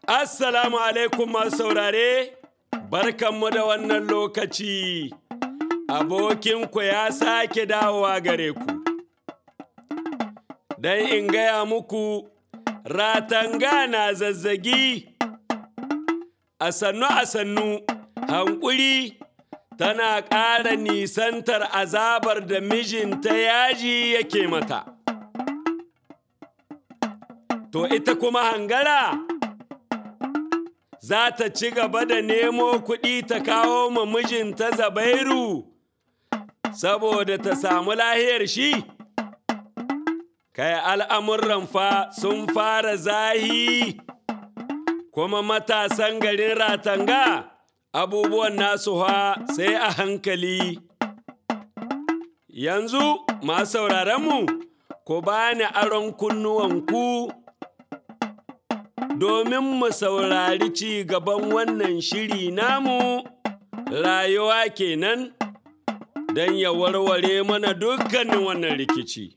Assalamu alaikum masu saurare, barkanmu da wannan lokaci. Abokinku ya sake dawowa gare ku. Don in gaya muku, ratanga na zazzagi. A sannu a sannu, hankuri tana ƙara nisantar azabar da mijinta yaji yake mata. To ita kuma hangara za ta ci gaba da nemo kuɗi ta kawo ma mijinta zabairu saboda ta samu lahiyar shi? Kai al'amuran fa sun fara zahi kuma matasan garin ratanga abubuwan nasu ha sai a hankali. Yanzu masu sauraronmu ku bani aron kunnuwanku domin mu saurari ci gaban wannan shiri namu rayuwa kenan don ya warware mana dukkanin wannan rikici.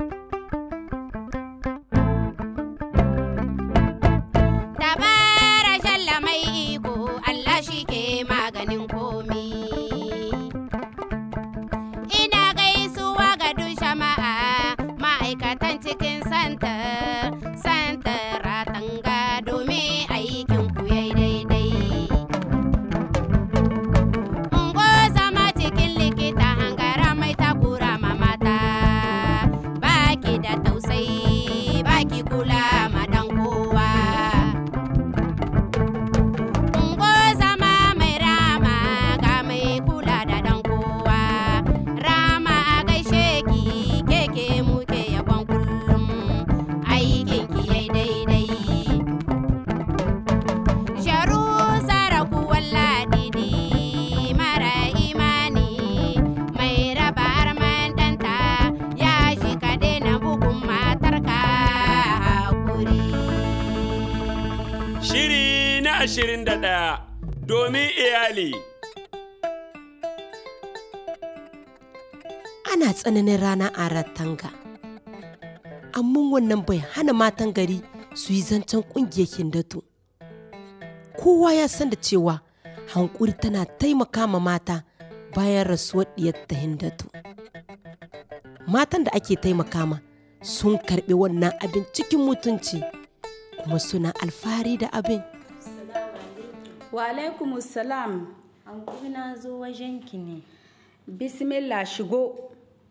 Dabara shalla mai iko Allah shi ke maganin komi. Ina gaisuwa ga duk jama'a ma'aikatan cikin santa, santa ratanga domin aikin ku yayi daidai. Ungo zama cikin likita hangara mai takura ma mata, baki da tausayi, baki kula ma dan kowa. Ungo zama mai rama ga mai kula da dan kowa. Rama a gaishe ki keke muke yabon kullum aikin ki yayi daidai. Sharu saraku walladidi mara imani mai raba arman ɗanta ya shi ka daina bugun matarka hakuri. Shiri na ashirin da ɗaya domin iyali. ana tsananin rana a ratanga amma wannan bai hana matan gari su yi zancen ƙungiyar hindatu kowa ya san da cewa hankuri tana taimaka ma mata bayan rasuwar ɗiyar ta hindatu matan da ake taimaka ma sun karɓi wannan abin cikin mutunci kuma suna alfahari da abin Wa alaikumussalam. Hankuri na zo wajenki ne. Bismillah shigo.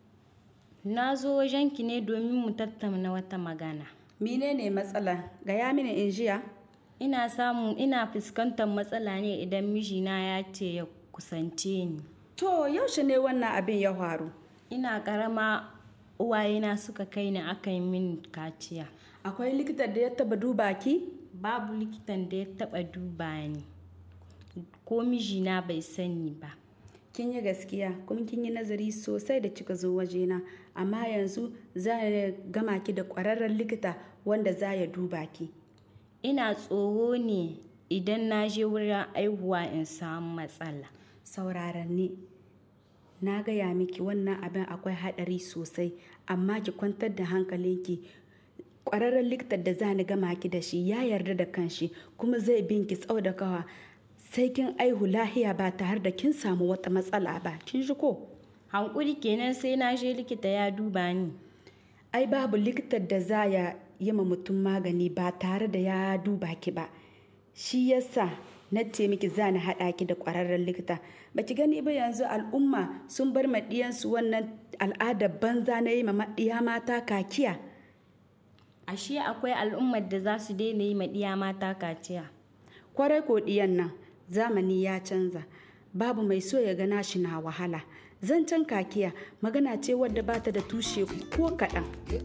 Na zo wajenki ne domin mu tattauna wata magana. Menene matsala? Gaya mini in jiya. Ina samu ina fuskantar matsala ne idan mijina ya ce ya kusance ni. To yaushe ne wannan abin ya faru? Ina karama uwayena suka kai ni aka yi min kaciya. Akwai likitan da ya taba duba ki? Babu likitan da ya taba duba ni. Ko mijina bai sani ba. Kin yi gaskiya kuma kin yi nazari sosai da kika zo wajena amma yanzu za a gama ki da ƙwararren likita wanda za ya duba ki. Ina tsoro ne idan na je wurin aihuwa in samu matsala. Sauraron ni. Na gaya miki wannan abin akwai haɗari sosai amma ki kwantar da hankalinki ƙwararren likitan da za ni gama ki da shi ya yarda da kanshi kuma zai bin ki tsau da kawa sai kin aihu lahiya ba tare da kin samu wata matsala ba kin ji ko Hankuri kenan sai na je likita ya duba ni. ai babu likitan da za ya yi ma mutum magani ba tare da ya duba ki ba shi yasa na ce miki za ni haɗa ki da ƙwararren likita ba ki gani ba yanzu al'umma sun bar ma ɗiyansu wannan al'adar banza na yi ma ɗiya mata kakiya Ashe akwai al'ummar da za su daina yi ma ɗiya mata kaciya. kwarai ko ɗiyan nan zamani ya canza babu mai so ya gana shi na wahala zancen kakiya magana ce wadda ba ta da tushe ko kaɗan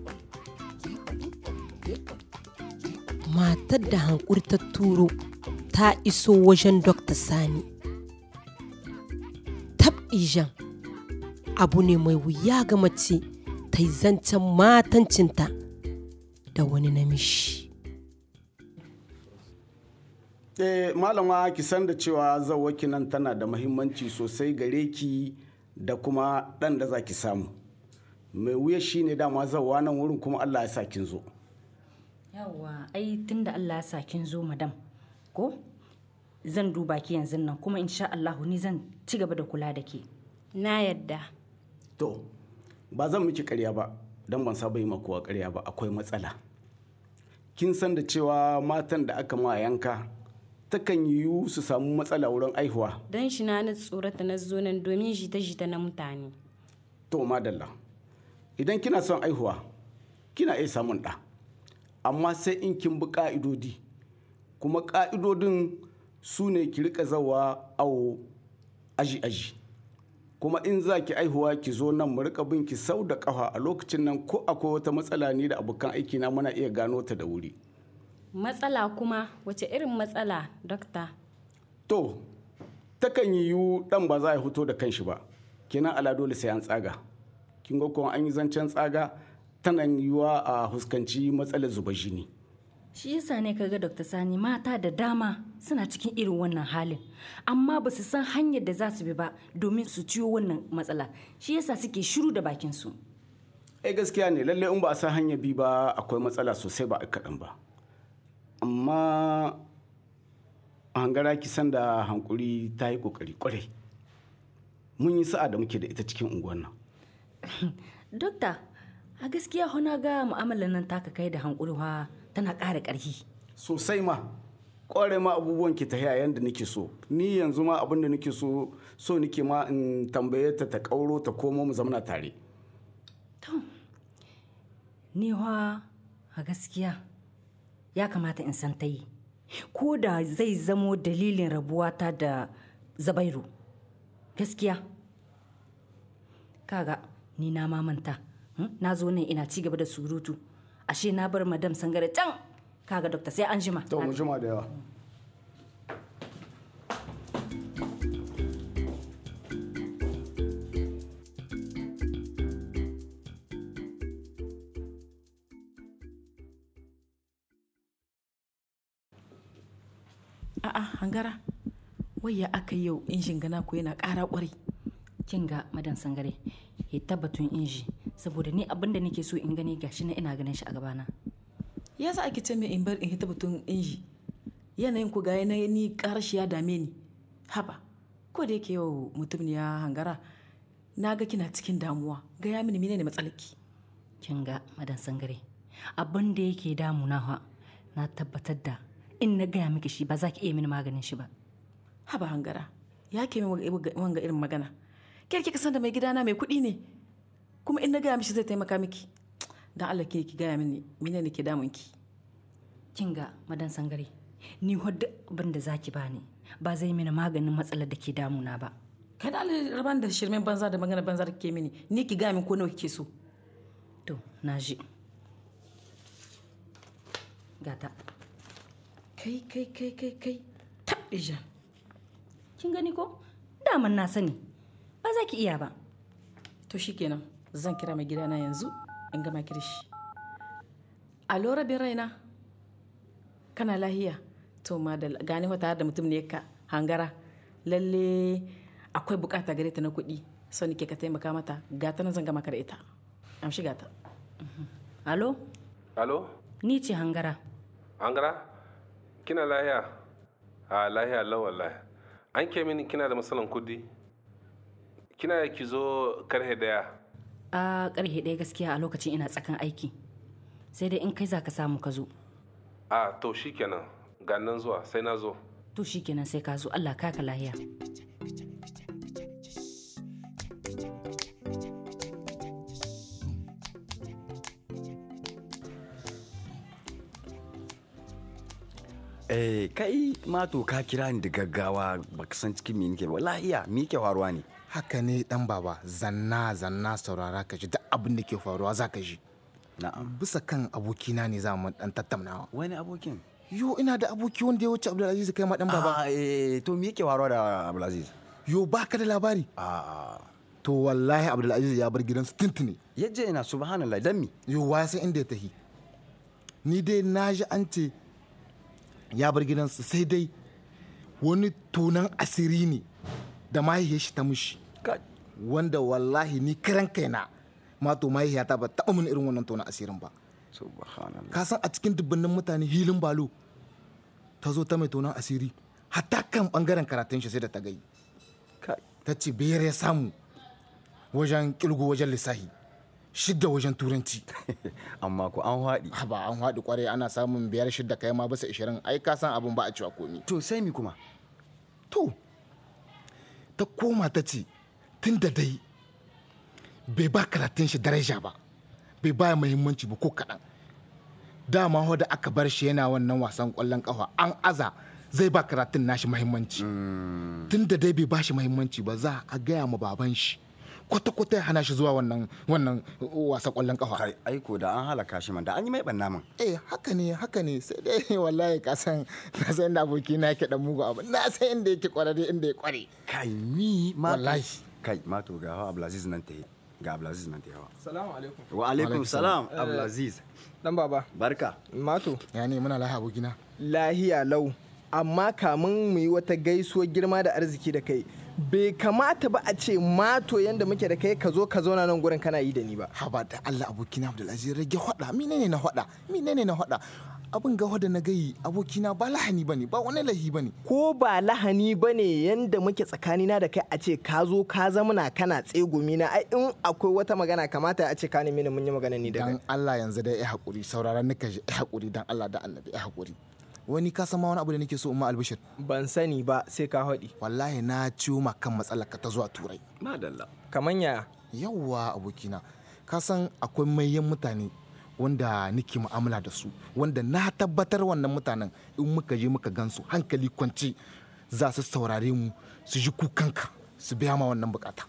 matar da hankuri ta turo ta iso wajen Dr. Sani. Tab ijan abu ne mai wuya ga mace ta yi zancen matancinta da wani namishi. Eh, malama ki san da cewa zawaki nan tana da mahimmanci sosai gare ki da kuma ɗan da za ki samu mai wuya shi ne dama zawa nan wurin kuma allah ya sa kin zo yawwa ai tunda Allah ya sa kin zo madam ko zan duba ki yanzu nan kuma insha Allahu ni zan ci gaba da kula da ke na yadda to ba zan miki karya ba don ban saba yi makuwa karya ba akwai matsala kin san da cewa matan da aka ma yanka takan yiwu su samu matsala wurin aihuwa don shi na ni tsorata na zo nan domin jita-jita na mutane to madalla idan kina son aihuwa kina iya samun ɗa amma sai in kin bi ƙa'idodi kuma ƙa'idodin su ne ki rika zawa awo aji-aji kuma in za ki aihuwa ki zo nan mu rika bin ki sau da ƙafa a lokacin nan ko akwai wata matsala ni da abokan aiki na muna iya gano ta da wuri matsala kuma wace irin matsala dokta to takan yiwu ɗan ba za a fito da kanshi ba kenan ala dole sai an tsaga kin ga kuma an yi zancen tsaga tana yiwuwa a huskanci matsalar zuba jini shi yasa ne kaga Dr. Sani mata da dama suna cikin irin wannan halin amma ba su san hanyar da za su bi ba domin su ciyo wannan matsala shi yasa suke shiru da bakin su eh gaskiya ne lalle in ba a san hanyar bi ba akwai matsala sosai ba a kaɗan ba amma hangara kisan da hankuri ta yi kokari kwarai mun yi sa'a da muke da ita cikin unguwar nan Dokta, a gaskiya hona ga mu'amalar nan taka kai da hankulwa tana ƙara ƙarfi. sosai ma kware ma abubuwan ki ta yayin da nake so ni yanzu ma abin da nake so so nake ma in tambaye ta ta kauro ta komo mu zamana tare Ni wa a gaskiya ya kamata in san ta yi. Ko da zai zamo dalilin rabuwata da Zabairu. Gaskiya. Kaga ni na mamanta. hmm? Na zo nan ina ci gaba da surutu. Ashe na bar madam sangare can. Kaga dokta sai an jima. to mu jima da yawa A'a hangara wai ya aka yau injin gana ko yana ƙara ƙwarai. kin ga madan sangare ya tabbatun inji saboda ni abinda nake so in gani gashi na ina ganin shi a gabana Ya sa ake ce mai in bar in hita batun inji. Yanayin ku ga yanayi ni ƙarar shi ya dame ni. Haba, ko da yake yau mutum ne ya hangara na ga kina cikin damuwa gaya mini menene matsalarki. kin ga madan sangare abin da yake damuna fa na tabbatar da in na gaya miki shi ba za ki iya mini maganin shi ba Haba hangara, ya ke min wanga irin magana. Kyar kika san da mai gidana mai kuɗi ne. Kuma in na gaya mishi zai taimaka miki. Dan Allah ke ki gaya mini menene ke damun ki. kin ga madan sangare ni wadda abin da za ki bani ba zai mini maganin matsalar da ke damuna ba Kai da Allah raban da shirmen banza da magana banza da kike mini. Ni ki gaya min ko nawa kike so. to na ji gata Kai kai kai kai kai. Tabija. kin gani ko daman na sani ba za ki iya ba To shikenan zan kira mai gidana yanzu in gama ki da shi. Alo rabin raina. Kana lahiya? To ma da gane wata da mutum ne ka hangara. Lalle akwai bukata gare ta na kuɗi. So nike ka taimaka mata. Gata nan zan gama ka da ita. Amshi gata. alo Alo? ni ce hangara Angara? Kina lahiya? A lahiya lau wallahi. An ke mini kina da matsalan kudi? Kina ki zo karhe daya? a karhe ɗaya gaskiya a lokacin ina tsakan aiki sai dai in kai za ka samu ka zo A to shikenan. Ga nan zuwa sai na zo. to shikenan sai ka zo allah kaka lahiya Eh, kai mato ka kira ni da gaggawa baka san cikin me nake ba. Lahiya, me ke faruwa ne? haka ne dan baba zanna zanna saurara ka ji duk abin da ke faruwa za ka ji Na'am. bisa kan abokina ne za mu dan tattaunawa Wani abokin? yo ina da aboki wanda ya wuce abdulaziz kai ma dan baba Ah, eh, to me yake faruwa da Abdulaziz? yo baka da labari Ah, to wallahi abdulaziz ya bar gidansu tuntuni yaje ina subhanallah dan mi? yo wa san inda ya tafi ni dai na ji an ce ya bar gidansu sai dai wani tunan asiri ne da mahaifiyar shi ta mushi Ka wanda wallahi ni kiran kaina ma to mahaifiyata ba taɓa mun irin wannan tunan asirin ba subhanallah. ka san a cikin dubbannin mutane hilin balo ta zo ta mai tonon asiri hatta kan bangaren karatun shi sai da ta gai ta ce biyar ya samu wajen kilgo wajen lissahi shidda wajen turanci amma ko an haɗi ba an haɗi kwarai ana samun biyar shidda kai ma bisa ishirin ai ka san abin ba a cewa komi to sai mi kuma to ta koma ta ce tun da dai bai ba karatun shi daraja ba bai ba muhimmanci ba ko kaɗan dama ho da aka bar shi yana wannan wasan ƙwallon ƙafa an aza zai ba karatun nashi muhimmanci tun da dai bai ba shi muhimmanci ba za a gaya ma baban shi kwata-kwata ya hana shi zuwa wannan wannan wasan ƙwallon ƙafa kai aiko da an halaka shi man da an yi mai banna man eh haka ne haka ne sai dai wallahi ka san na san inda aboki na yake dan mugu abu na san inda yake kwararre inda ya kware kai mi ma wallahi kai mato ga hawa abdulaziz nan ta yi ga abdulaziz nan ta yi hawa salamu alaikum wa alaikum salam abdulaziz dan baba barka mato ya ne muna lahiya abokina lahiya lau amma kamun mu yi wata gaisuwar girma da arziki da kai bai kamata ba a ce mato yadda muke da kai ka zo ka zauna nan gurin kana yi da ni ba haba da Allah abokina Abdulaziz rage hada menene na hada menene na hada abin ga hada na gayi abokina ba lahani bane ba wani lahi bane ko ba lahani bane yanda muke tsakanina da kai a ce ka zo ka zamana kana tsegumi na ai in akwai wata magana kamata a ce ka nemi mun yi magana ni da kai dan Allah yanzu dai ya hakuri sauraron nika ya hakuri dan Allah da Annabi ya hakuri wani ka san ma wani abu da nake so umma albishir ban sani ba sai ka haɗi wallahi na ciwo ma kan matsalar ka ta zuwa turai madalla kaman ya yawwa abokina ka san akwai mayan mutane wanda nake mu'amala da su wanda na tabbatar wannan mutanen in muka je muka gansu hankali kwance za su saurare mu su ji kukanka su biya ma wannan bukata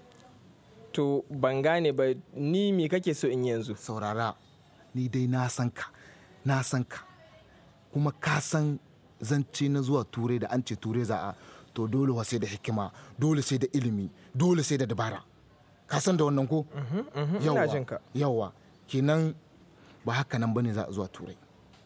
to ban gane ba ni me kake so in yanzu saurara ni dai na san ka na san ka kuma ka san zance na zuwa turai da an ce turai za a to dole sai da hikima dole sai da ilimi dole sai da dabara ka san da wannan ko yawa kenan ba haka nan bane za a zuwa turai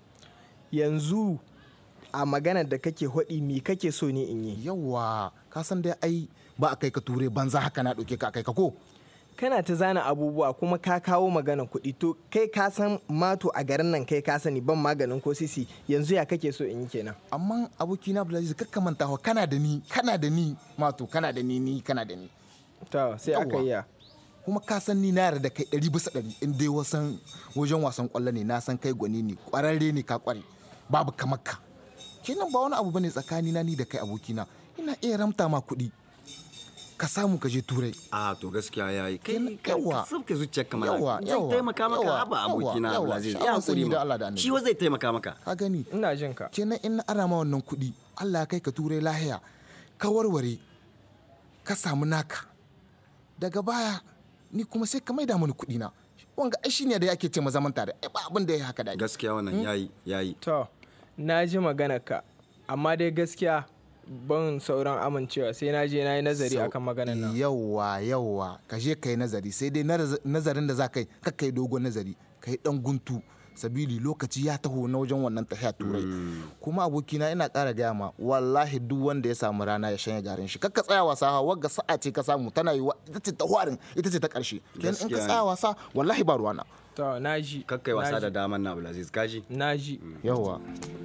yanzu a maganar da kake hodi mi kake so ne in yi yawa ka san dai ai ba a kai ka turai banza haka na ɗauke ka kai ka ko kana ta zana abubuwa kuma ka kawo magana kuɗi to kai ka san mato a garin nan kai ka sani ban maganin ko sisi yanzu ya kake so in yi kenan amma aboki na Abdulaziz kakka manta wa kana da ni kana da ni mato kana da ni ni kana da ni to sai aka yi kuma ka san ni na yarda da kai ɗari bisa ɗari in dai wasan wajen wasan ƙwallo ne na san kai gwani ne ƙwararre ne ka ƙware babu kamar ka kenan ba wani abu bane tsakani na ni da kai abokina ina iya ramta ma kuɗi ka samu ka je turai a to gaskiya ya yi kai yawa ka sabke zuciyar kamar yawa zai taimaka maka haba abokina Abdulaziz ya hankuri da Allah da annabi shi wa zai taimaka maka ka gani ina jin ka kenan in na ara ma wannan kuɗi Allah ya kai ka turai lahiya ka warware ka samu naka daga baya ni kuma sai ka maida mani kuɗi na wanga ai shine da yake ce ma zaman tare ai ba abin da ya haka da gaskiya wannan yayi yayi to na ji maganar ka amma dai gaskiya ban sauran amincewa sai na je na yi nazari akan maganar nan yawwa yawwa ka je ka yi nazari sai dai nazarin da za ka yi ka kai dogon nazari ka yi dan guntu sabili lokaci ya taho na wajen wannan tahiya turai kuma abokina ina ƙara gaya ma wallahi duk wanda ya samu rana ya shanya garin shi kakka tsaya wasa ha wagga sa'a ce ka samu tana yi ita ce ta hwarin ita ce ta ƙarshe kenan in ka tsaya wasa wallahi ba ruwana to naji kakkai wasa da daman na Abdulaziz kaji naji yawa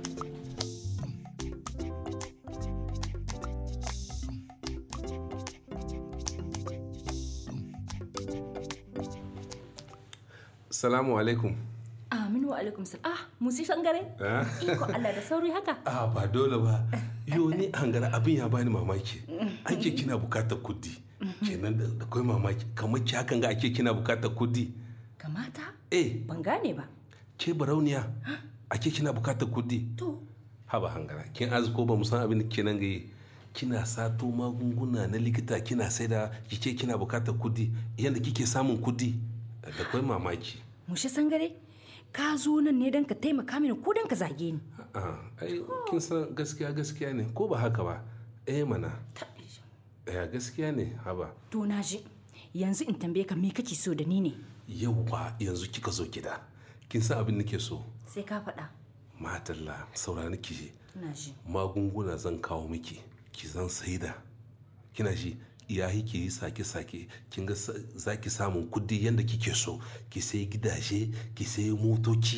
Salamu alaikum. Aminu wa alaikum salam. Ah, musi sangare? Iko Allah da sauri haka. Ah, ba dole ba. Yo ni hangara abin ya bani mamaki. Ake kina bukatar kudi. Kenan da kai mamaki. Kamar ki hakan ga ake kina bukatar kudi. Kamata? Eh. Ban gane ba. Ke barauniya. Ake kina bukatar kudi. To. Haba hangara. Kin azuko ba mu san abin da kenan ga kina sato magunguna na likita kina saida kike kina bukatar kudi yadda kike samun kudi da kai mamaki mushe sangare ka zo nan ne don ka taimaka mini ko don ka zage ni ai kin san gaskiya gaskiya ne ko ba haka ba eh mana ya gaskiya ne haba to na ji yanzu in tambaye ka me kake so da ni ne yauwa yanzu kika zo gida kin san abin nake so sai ka faɗa matalla saurani ki ina ji magunguna zan kawo miki ki zan saida kina ji iyahi ki yi sake-sake kin ga za ki samun kudi yadda kike so ki sai gidaje ki sai motoci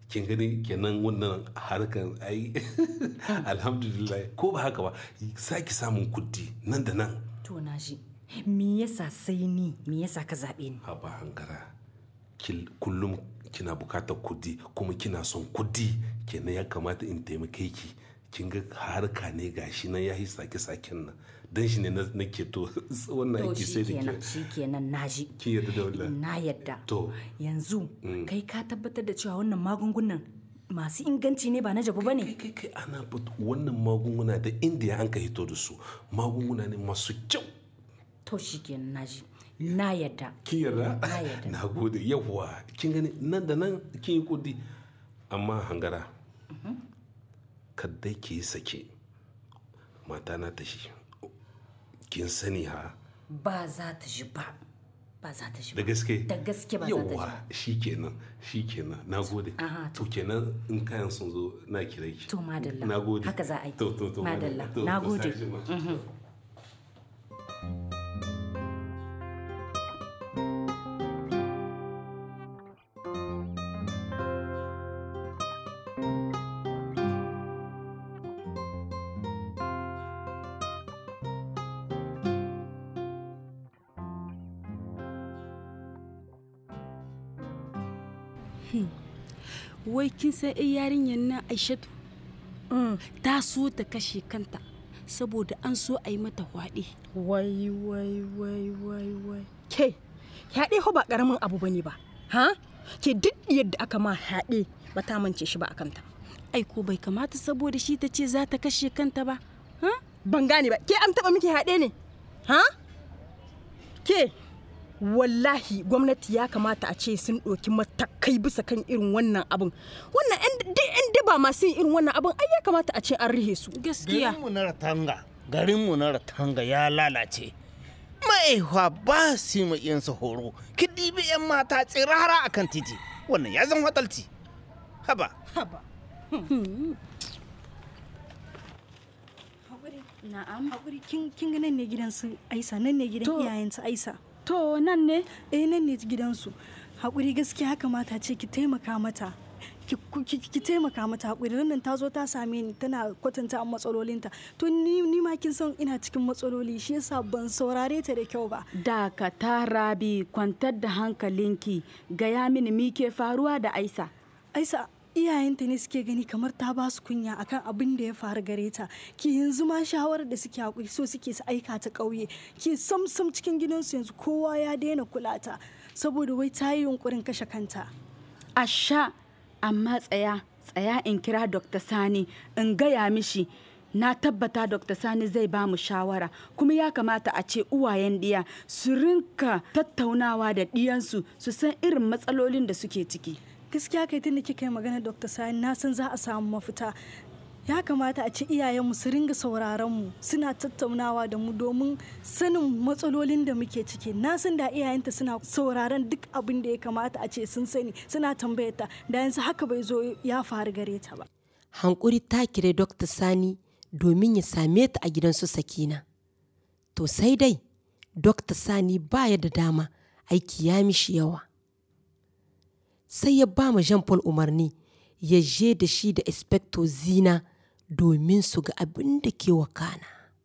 kin gani kenan wannan harkan ai alhamdulillah ko ba haka ba saki samun kudi nan da nan to na ji me yasa sai ni me yasa ka zaɓe ni haba hankara Kil- kullum kina bukatar kudi kuma kina son kudi kenan ya kamata in taimake ki kin ga harka ne gashi nan ya yi sake-saken nan dan shi ne na nake to wannan to aiki sai da shikenan ke shikenan na ji kin yarda da wallahi na yadda to yanzu Mm. kai ka tabbatar da cewa wannan magungunan masu inganci ne ba na jabu ba ne kai kai ana but- wannan magunguna da indiya an ka hito da su magunguna ne masu kyau to shikenan na ji na yadda kin yarda na yadda na gode yawwa kin gani nan da nan kin yi kudi amma hangara kaddai ki yi sake mata na ta shi kin sani ha ba za ta ji ba ba za ta ji da ba gaske da gaske ba za ta ji yawwa shi kenan shi kenan na gode Aha, to kenan in kayan sun zo na kira ki to madalla na gode haka za a yi to to to madalla to, na to, gode sai jima. Mhm. wai kin san ai yarinyar nan aishatu ta so ta kashe kanta saboda an so a yi mata hwaɗe wai wai wai wai wai ke yaɗe ho ba ƙaramin abu bane ba ha ke duk yadda aka ma yaɗe ba ta mance shi ba a kanta ai ko bai kamata saboda shi ta ce za ta kashe kanta ba ha ban gane ba ke an taɓa miki yaɗe ne ha ke wallahi gwamnati ya kamata a ce sun ɗauki matakai bisa kan irin wannan abin wannan yan daba masu yin irin wannan abin ai ya kamata a ce an rihe su garinmu na ratanga garinmu na ratanga ya lalace ma'aihuwa ba su yi iyansa horo ki ɗibi 'yan mata tsirara a kan titi wannan ya zan fatalci haba haba Na'am. Haƙuri kin kin ga nan ne gidan su Aisa nan ne gidan To. iyayen su Aisa. to nan ne Eh nan ne gidansu. Haƙuri gaskiya kamata ce ki taimaka mata. Ki, ki, ki taimaka mata haƙuri nan ta zo ta same ni tana kwatanta matsalolinta to ni, ni ma kin san ina cikin matsaloli shi yasa ban saurare ta da kyau ba dakata rabi kwantar da hankalinki gaya mini mi ke faruwa da aisa aisa iyayenta ne suke gani kamar ta ba su kunya akan abin da ya faru gare ta ki yanzu ma shawarar da suke hakuri so suke su aika ta ƙauye ki sam sam cikin gidansu yanzu kowa ya daina kula ta saboda wai ta yi yunkurin kashe kanta asha amma tsaya tsaya in kira dr sani in gaya mishi na tabbata dr sani zai ba mu shawara kuma ya kamata a ce uwayen ɗiya su rinka tattaunawa da ɗiyansu su san irin matsalolin da suke ciki gaskiya kai tunda kika yi magana dr sani na san za a samu mafita ya kamata a ci iyayenmu su ringa sauraron mu suna tattaunawa da mu domin sanin matsalolin da muke ciki na san da iyayenta suna sauraron duk abin da ya kamata a ce sun sani suna tambayar ta da yanzu haka bai zo ya faru gare ta ba hankuri ta kire Dr. Sani domin ya same ta a gidansu Sakina. To sai dai, Dr. Sani baya da dama aiki ya mishi yawa. Sai ya ba ma Jean Paul umarni ya je da shi da Inspector Zina domin su ga abin da ke wakana.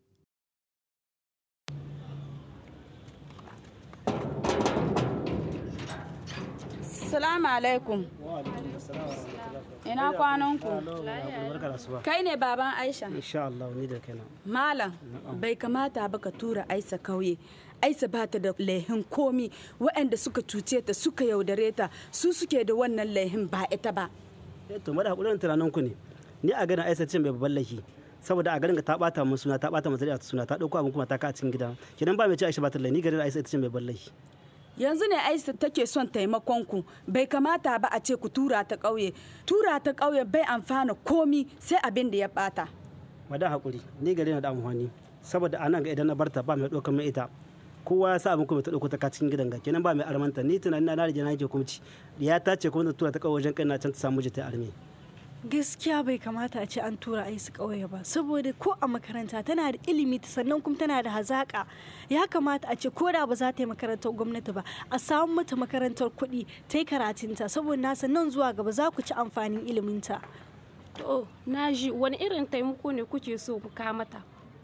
salamu alaikum ina kwananku kai ne baban aisha insha Allah ni da kaina malam bai kamata ba ka tura aisa kauye aisa ba ta da laihin komi waɗanda suka cuce ta suka yaudare ta su suke da wannan laihin ba ita ba eh to mada hakurin tunanin ku ne ni a ganin aisa ce mai babban laifi saboda a garin ka ta bata mun suna ta bata mun zuriya suna ta dauko abin kuma ta ka a cikin gida kidan ba mai ce aisha ba ta laifi ni garin aisa ita ce mai babban laifi yanzu ne aisa take son taimakon ku bai kamata ba a ce ku tura ta ƙauye tura ta ƙauye bai amfana komi sai abin da ya bata madan hakuri ni gari na da amfani saboda anan ga idan na barta ba mai ɗaukar mai ita kowa ya sa abin kuma ta ɗauko ta ka cikin gidan ga kenan ba mai armanta ni tunanin na rage na yake kuma ci ya ta ce kuma ta tura ta ƙauye wajen kai na can ta samu jita arme gaskiya bai kamata a ce an tura a su ƙauye ba saboda ko a makaranta tana da ilimi sannan kuma tana da hazaƙa ya kamata a ce ko da ba za ta yi makarantar gwamnati ba a samu mata makarantar kuɗi ta yi karatunta saboda nasa nan zuwa gaba za ku ci amfanin iliminta To, na ji wani irin taimako ne kuke so mu ka mata?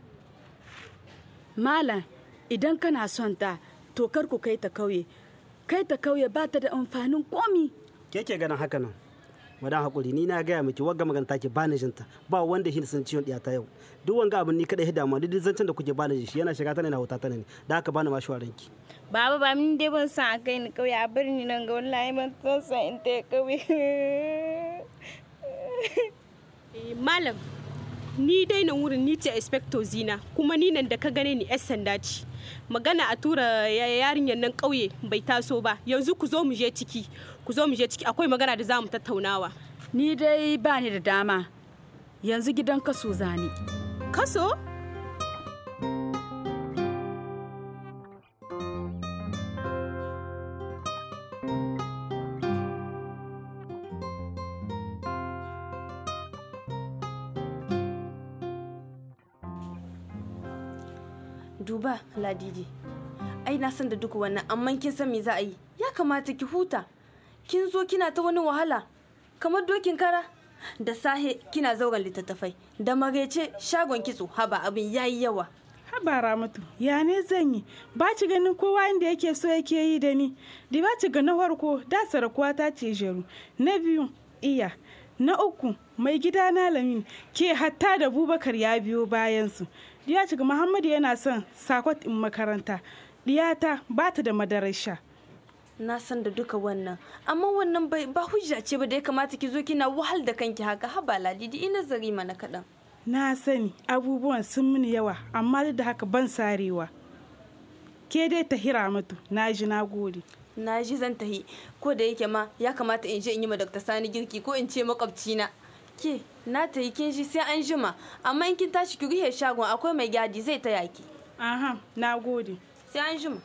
Malam, idan kana son ta, to kar ku kai ta kauye. Kai ta kauye ba ta da amfanin komi. ke ke ganin haka nan madan hakuri ni na gaya miki wagga magana take bani jinta ba wanda shi sun ciwon ta yau duk wanga abin ni kada hida ma duk zancen da kuke bani shi yana shiga ta ne na huta ta ne da haka bani ma shawaranki Baba ba min dai ban san a kai ni kauye a birni nan ga wallahi ban san san in ta kauye. Eh, Malam, ni dai nan wurin ni ce inspector zina kuma ni nan da ka gane ni 'yan sanda ce. Magana a tura ya- yarinyar nan ƙauye bai taso ba yanzu ku zo mu je ciki ku zo mu je ciki akwai magana da za mu tattaunawa. Ni dai ba ni da dama. Yanzu gidan kaso zani. Kaso? duba ladidi ai na san da duk wannan amma kin san me za a yi ya kamata ki huta kin zo kina ta wani wahala kamar dokin kara da sahe kina zauren littattafai da magaice shagon kitso haba abin yayi yawa haba ramatu ya ne zan yi ba ci ganin kowa inda yake so yake yi da ni da ba ci ga na farko da sarakuwa ta ce jeru na biyu iya na uku mai gida na lamin ke hatta da bubakar ya biyo bayansu ya ci ga muhammadu yana son sakot in makaranta diyata ba ta da madarar sha na san da duka wannan amma wannan bai ba hujja ce ba da ya kamata ki zo kina wahal da kanki haka haba ladidi ina zari mana kaɗan na sani abubuwan sun mini yawa amma duk da haka ban sarewa ke dai ta hira mutu na ji na gode na ji zan tahi ko da yake ma ya kamata in je in yi ma Dr. Sani girki ko in ce makwabcina ke na ta yi kin shi sai an jima amma in kin tashi ki rufe shagon akwai mai gadi zai taya ki aha na gode sai an jima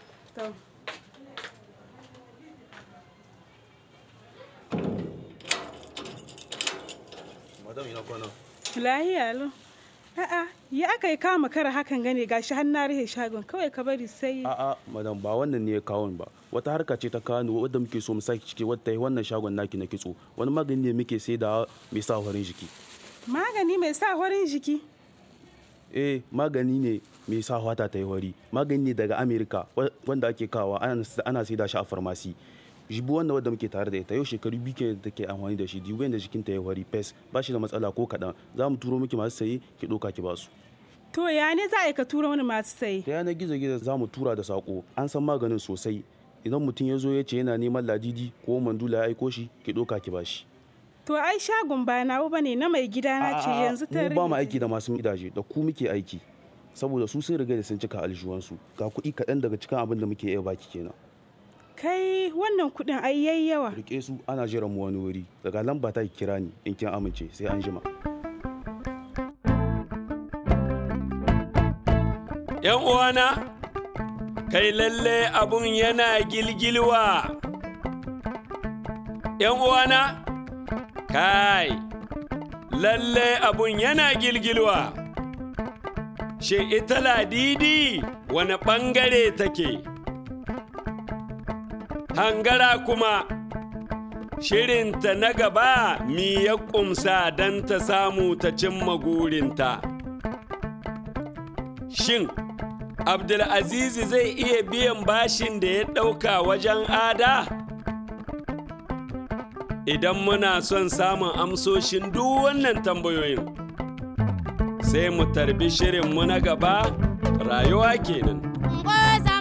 madam ina kwana lahiya lo a'a ya aka yi kama kara hakan gane gashi har na rufe shagon kawai ka bari sai a'a madam ba wannan ne ya kawo ni ba wata harka ce ta kawo ni wadda muke so mu saki ciki wadda yi wannan shagon naki na kitso wani magani ne muke sai da mai sa farin jiki magani mai sa horin jiki eh magani ne mai sa fata ta yi wari magani ne daga amerika wa- wanda ake kawa ana sai da shi a farmasi jibu wanda wadda muke tare da ita yau shekaru biyu ke da ke amfani da shi dibu yadda jikinta ya wari fes ba shi da matsala ko kaɗan za mu turo miki masu saye ki ɗauka ki basu to ya ne za a yi ka tura wani masu saye ta yanar gizo gizo za mu tura da sako an san maganin sosai idan mutum ya zo ya ce yana neman ladidi ko mandula ya aiko shi ki ɗauka ki bashi to ai shagon ba nawo bane na mai gida na ce yanzu ta mu ba mu rage. aiki da masu gidaje da ku muke aiki saboda su sun riga da sun cika aljuwansu ga kuɗi kaɗan daga cikin abin da muke iya baki kenan kai wannan kudin ai yayi yawa rike su ana jiran mu wani wuri daga lamba ta ki kira ni in kin amince sai an jima ‘Yan uwana, kai lalle abun yana gilgilwa. ‘Yan uwana, kai, lalle abun yana gilgilwa. Shi ita ladidi wani ɓangare take? Hangara kuma, shirinta na gaba mi ya ƙumsa don ta samu ta cimma gurinta. Shin, Abdulaziz zai iya biyan bashin da ya ɗauka wajen ada? Idan muna son samun amsoshin duk wannan tambayoyin, sai mu tarbi shirinmu na gaba rayuwa kenan. Ngoza